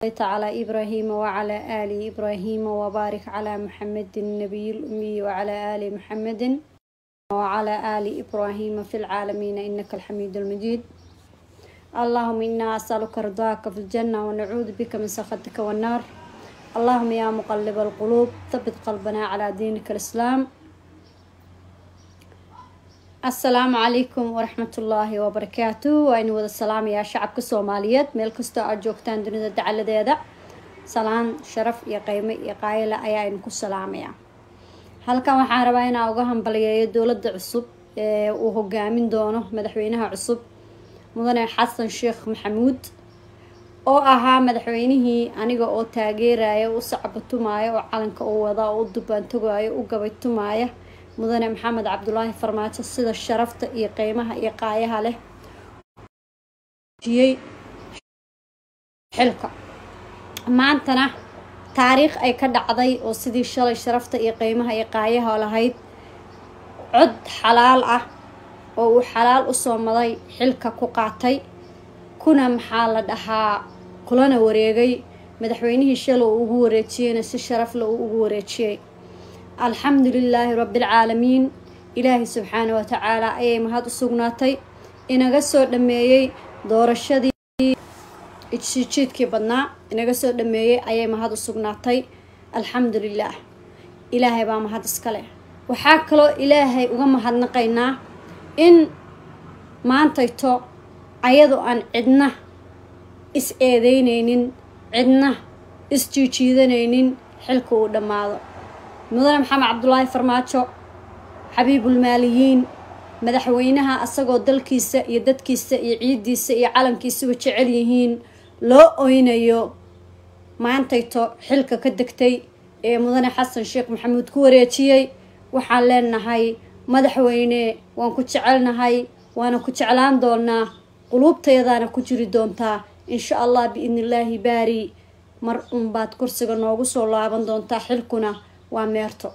على إبراهيم وعلى آل إبراهيم وبارك على محمد النبي الأمي وعلى آل محمد وعلى آل إبراهيم في العالمين إنك الحميد المجيد اللهم إنا أسألك رضاك في الجنة ونعوذ بك من سخطك والنار اللهم يا مقلب القلوب ثبت قلبنا على دينك الإسلام السلام عليكم ورحمة الله وبركاته وإن وذا السلام يا شعب كسوماليات ميل كستو أجوكتان دنيا دعالة ديدا سلام شرف يا قيمة يا قايلة أيا إنكو السلام يا halkan waxaan rabaa inaa uga hambaliyeeyo dowladda cusub ee uu hogaamin doono madaxweynaha cusub mudane xasan sheekh maxamuud oo ahaa madaxweynihii aniga oo taageeraya u sacbatumaaya oo calanka u wada oo u dubaantogaya u gabaytumaaya mudane maxamed cabdulaahi farmaajo sida sharafta iyo qeymaha iyo qaayaha leh xilka maantana taariikh ay ka dhacday oo sidii shalay sharafta iyo qeymaha iyo qaayaha lahayd cod xalaal ah oo uu xalaal usoo maday xilka ku qaatay kuna maxaa la dhahaa kulana wareegay madaxweynihii shalay uu ugu wareejiyeyna si sharafle uu ugu wareejiyey alxamdu lilaahi rabbialcaalamiin ilaahay subxaana wa tacaala ayay mahad u sugnaatay inaga soo dhameeyey doorashadii jiidkii badnaa inaga soo dhameeyey ayay mahad u sugnaatay alxamdu lilaah ilaahay baa mahad iska leh waxaa kaloo ilaahay uga mahadnaqaynaa in maantayto ayadoo aan cidna is eedeyneynin cidna is jiijiidanaynin xilka uu dhammaado mudane maxamed cabdulaahi farmaajo xabiibulmaaliyiin madaxweynaha asagoo dalkiisa iyo dadkiisa iyo ciiddiisa iyo calankiisuba jecel yihiin loo oynayo maantayto xilka ka degtay ee mudane xasan sheekh maxamuud ku wareejiyey waxaan leenahay madaxweyne waan ku jecelnahay waana ku jeclaan doonaa quluubtayadaana ku jiri doontaa insha allah biidni illaahi baari mar unbaad kursiga noogu soo laaban doontaa xilkuna waa meerto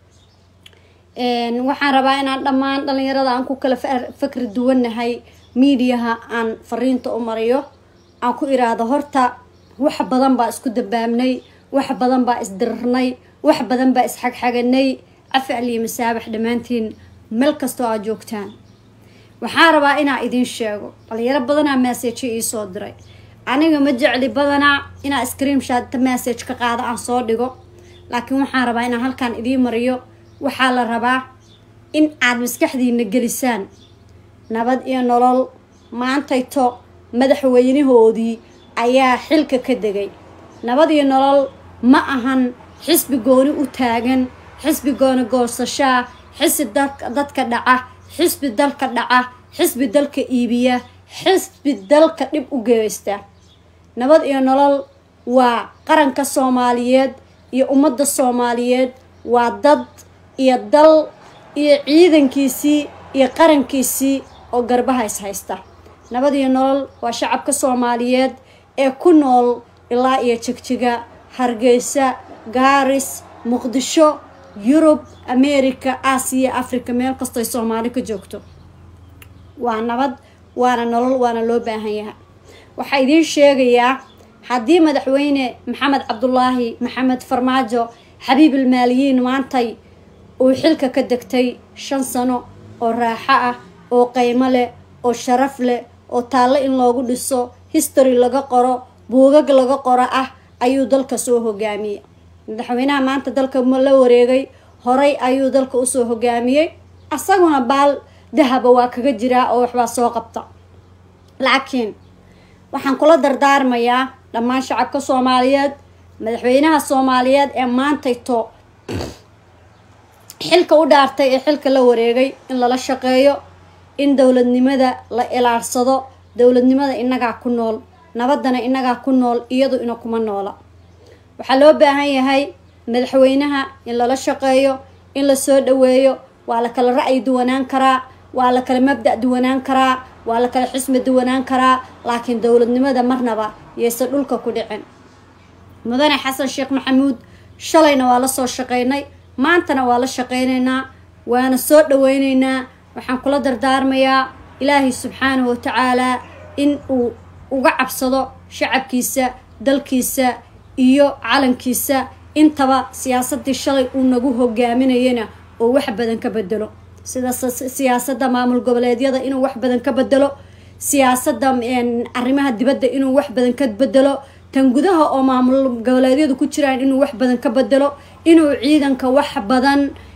waxaan rabaa inaan dhammaan dhalinyarada aan ku kala fakri duwannahay miidiyaha aan fariinta u mariyo aan ku iraahdo horta wax badan baa isku dambaabnay wax badan baa isdirirnay wax badan baa isxagxaganay cafical iyo masaabax dhammaantiin meel kastoo aad joogtaan waxaan rabaa inaa idiin sheego dhalinyaro badanaa maaseejo iisoo diray aniga ma jecli badanaa inaa screamshot massage ka qaado aan soo dhigo laakiin waxaan rabaa inaan halkaan idiin mariyo waxaa la rabaa in aad maskaxdiina gelisaan nabad iyo nolol maantayto madaxweynahoodii ayaa xilka ka degay nabad iyo nolol ma ahan xisbi gooni u taagan xisbi gooni goosashaa xisbi dadka dhaca xisbi dalka dhaca xisbi dalka iibiya xisbi dalka dhib u geysta nabad iyo nolol waa qaranka soomaaliyeed iyo ummadda soomaaliyeed waa dad iyo dal iyo ciidankiisii iyo qarankiisii oo garbaha is haysta nabad iyo nolol waa shacabka soomaaliyeed ee ku nool ilaa iyo jigjiga hargeysa gaaris muqdisho yurub america aasiya africa meel kastoy soomaali ka joogto waa nabad waana nolol waana loo baahan yahay waxaa idiin sheegayaa haddii madaxweyne maxamed cabdulaahi maxamed farmaajo xabiibalmaaliyiin maantay uu xilka ka degtay shan sano oo raaxo ah oo qeymo leh oo sharaf leh oo taallo in loogu dhiso history laga qoro buugag laga qoro ah ayuu dalka soo hogaamiyey madaxweynaha maanta dalka la wareegay horay ayuu dalka usoo hogaamiyey asaguna baal dahaba waa kaga jiraa oo waxbaa soo qabta laakiin waxaan kula dardaarmayaa dhammaan shacabka soomaaliyeed madaxweynaha soomaaliyeed ee maantayto xilka u dhaartay ee xilka la wareegay in lala shaqeeyo in dowladnimada la ilaalsado dowladnimada inagaa ku nool nabadana inagaa ku nool iyadu ina kuma noola waxaa loo baahan yahay madaxweynaha in lala shaqeeyo in lasoo dhaweeyo waa la kala ra'yi duwanaan karaa waa la kala mabda' duwanaan karaa waa la kala xismi duwanaan karaa laakiin dowladnimada marnaba yayse dhulka ku dhicin mudane xasan sheekh maxamuud shalayna waa la soo shaqeynay maantana waa la shaqeynaynaa waana soo dhaweyneynaa waxaan kula dardaarmayaa ilaahay subxaanahu watacaalaa in uu uga cabsado shacabkiisa dalkiisa iyo calankiisa intaba siyaasadii shalay uu nagu hogaaminayana oo wax badan ka bedelo sida siyaasadda maamul goboleedyada inuu wax badan ka bedelo siyaasadda arrimaha dibadda inuu wax badan ka bedelo tan gudaha oo maamul goboleedyadu ku jiraan inuu wax badan ka bedelo inuu ciidanka wax badan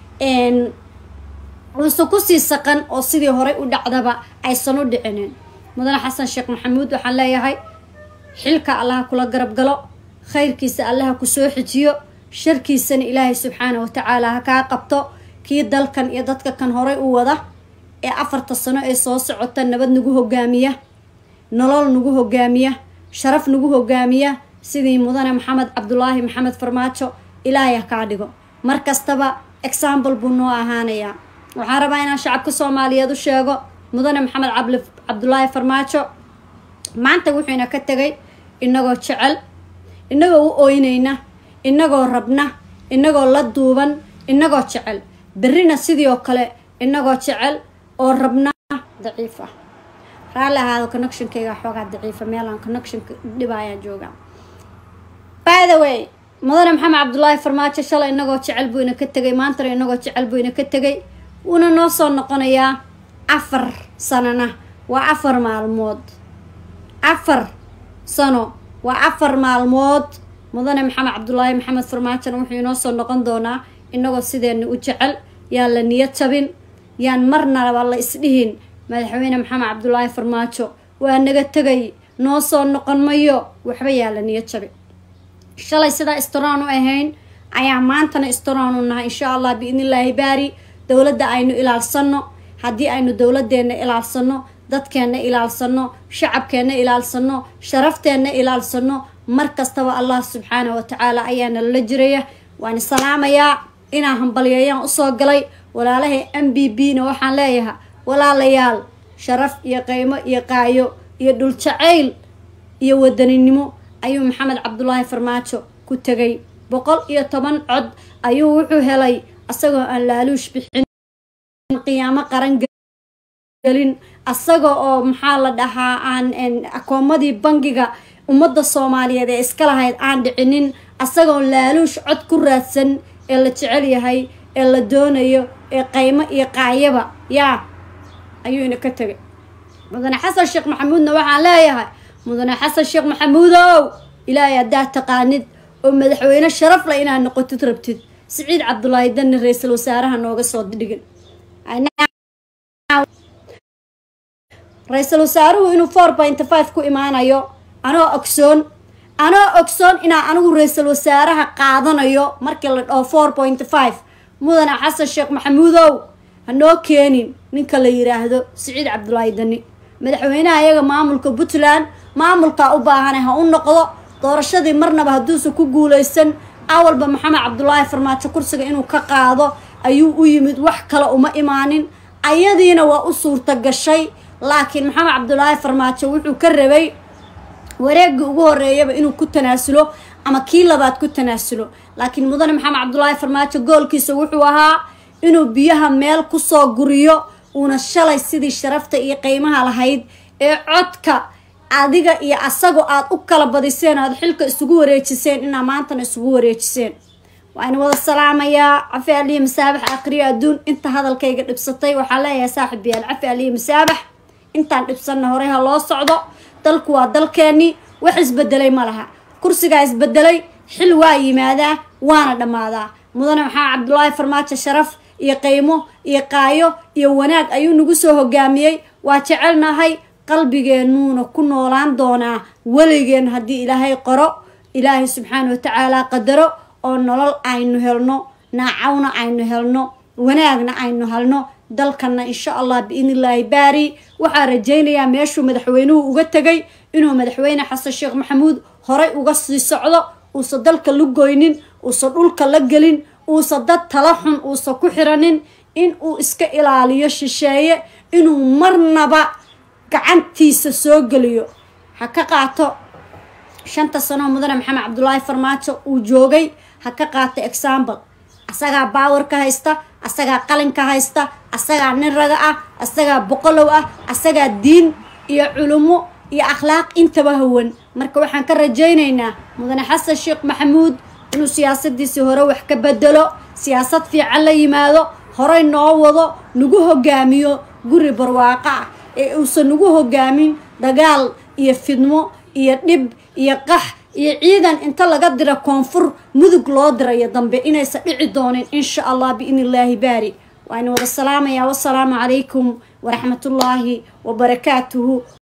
uusan kusii saqan oo sidii horey u dhacdaba aysan u dhicinin mudane xasan sheekh maxamuud waxaan leeyahay xilka allaha kula garab galo khayrkiisa allaha kusoo xijiyo sharkiisana ilaahay subxaana watacaala ha kaa qabto kii dalkan iyo dadka kan horey u wada ee afarta sano ee soo socota nabad nagu hogaamiya nolol nagu hogaamiya sharaf nagu hogaamiya sidii mudane maxamed cabdulaahi maxamed farmaajo ilaahay ha kaa dhigo mar kastaba example buu noo ahaanayaa waxaan rabaa inaan shacabka soomaaliyeed u sheego mudane maxamed cabli cabdulaahi farmaajo maanta wuxuuna ka tegay inagoo jecel inagoo u ooynayna inagoo rabna inagoo la duuban inagoo jecel berrina sidii oo kale inagoo jecel oo rabna daciif ah raalli ahaado connectionkayga xoogaa daciifa meelaan connectionka dhibaayaan joogaa by the way mudane maxamed cabdulaahi farmaajo shalay inagoo jecel buu ina ka tegay maantana inagoo jecel buu ina ka tegay wuuna noo soo noqonayaa afar sanona waa afar maalmood afar sano waa afar maalmood mudane maxamed cabdulaahi maxamed farmaajona wuxuu inoo soo noqon doonaa inagoo sideena u jecel yaan la niyad jabin yaan marnaba la isdhihin madaxweyne maxamed cabdulaahi farmaajo waa naga tegay noo soo noqon mayo waxba yaa la niyad jabin shalay sidaa istoraan u ahayn ayaa maantana istoraan u nahay insha allah biidnillaahi baari dowladda aynu ilaalsano haddii aynu dowladeenna ilaalsano dadkeenna ilaalsano shacabkeenna ilaalsano sharafteenna ilaalsano mar kastaba allah subxaana wa tacaala ayaana lala jiraya waan salaamayaa inaan hambalyeeyaan usoo galay walaalahay m b b na waxaan leeyahay walaalayaal sharaf iyo qeymo iyo qaayo iyo dhuljacayl iyo wadaninimo ayuu maxamed cabdulaahi farmaajo ku tegay boqol iyo toban cod ayuu wuxuu helay asagoo aan laaluush bixin qiyaamo qaran gelin asaga oo maxaa la dhahaa aan akoomadii bangiga ummadda soomaaliyeed ee iska lahayd aan dhicinin asagoo laaluush cod ku raadsan ee la jecel yahay ee la doonayo ee qaymo iyo qaayaba yaa ayuu ina ka tegay mudane xasan sheekh maxamuudna waxaan leeyahay mudane xasan sheekh maxamuudow ilaahay haddaad taqaanid oo madaxweyne sharaf leh inaad noqotid rabtid siciid cabdulaahi danni ra-iisul wasaaraha nooga soo dhigin ra-iisul wasaaruhu inuu four point five ku imaanayo anoo ogsoon anoo ogsoon inaa anigu ra-iisul wasaaraha qaadanayo markii la dhaho four point five mudane xasan sheekh maxamuudow hanoo keenin ninka la yiraahdo siciid cabdulaahi dani madaxweynaha iyaga maamulka puntland maamulkaa u baahana ha u noqdo doorashadii marnaba hadduusan ku guuleysan awalba maxamed cabdulaahi farmaajo kursiga inuu ka qaado ayuu u yimid wax kale uma imaanin ayadiina waa u suurta gashay laakiin maxamed cabdulaahi farmaajo wuxuu ka rabay wareegii ugu horeeyaba inuu ku tanaasulo ama kii labaad ku tanaasulo laakiin mudane maxamed cabdulaahi farmaajo goolkiisa wuxuu ahaa inuu biyaha meel kusoo guriyo uuna shalay sidii sharafta iyo qiimaha lahayd ee codka adiga iyo asago aad u kala badiseen aad xilka isugu wareejiseen inaa maantana isugu wareejiseen waa in wada salaamayaa cafi aliya masaabax aqriyo adduun inta hadalkayga dhibsatay waxaa leeyahay saaxib yaal cafi aliya masaabax intaan dhibsanna horey ha loo socdo dalku waa dalkeenii wax isbedelay ma laha kursigaa isbedelay xil waa yimaadaa waana dhammaadaa mudane maxamed cabdulaahi farmaajo sharaf iyo qiimo iyo qaayo iyo wanaag ayuu nagu soo hogaamiyey waa jecelnahay qalbigeennuuna ku noolaan doonaa weligeen haddii ilaahay qoro ilaahay subxaana wa tacaala qadaro oo nolol aynu helno naacawna aynu helno wanaagna aynu helno dalkana insha allah biidnillaahi baari waxaa rajaynayaa meeshuu madaxweynuhu uga tegay inuu madaxweyne xasan sheekh maxamuud horay uga sii socdo uusan dalka la goynin uusan dhulka la gelin uusan dad tala xun uusan ku xiranin in uu iska ilaaliyo shisheeye inuu marnaba gacantiisa soo geliyo ha ka qaato shanta sanoo mudane maxamed cabdulaahi farmaajo uu joogay ha ka qaato example asagaa baawar ka haysta asagaa qalin ka haysta asagaa nin raga ah asagaa boqolow ah asagaa diin iyo culummo iyo akhlaaq intaba hawan marka waxaan ka rajaynaynaa mudane xasan sheekh maxamuud inuu siyaasadiisii hore wax ka bedelo siyaasad fiican la yimaado horey noo wado nagu hogaamiyo guri barwaaqo ah ee uusan nagu hogaamin dagaal iyo fidmo iyo dhib iyo qax iyo ciidan inta laga dira koonfur mudug loo dirayo dambe inaysan dhici doonin insha allah biidni illaahi baari waan wada salaamayaa wasalaamu calaykum waraxmatullaahi wabarakaatuhu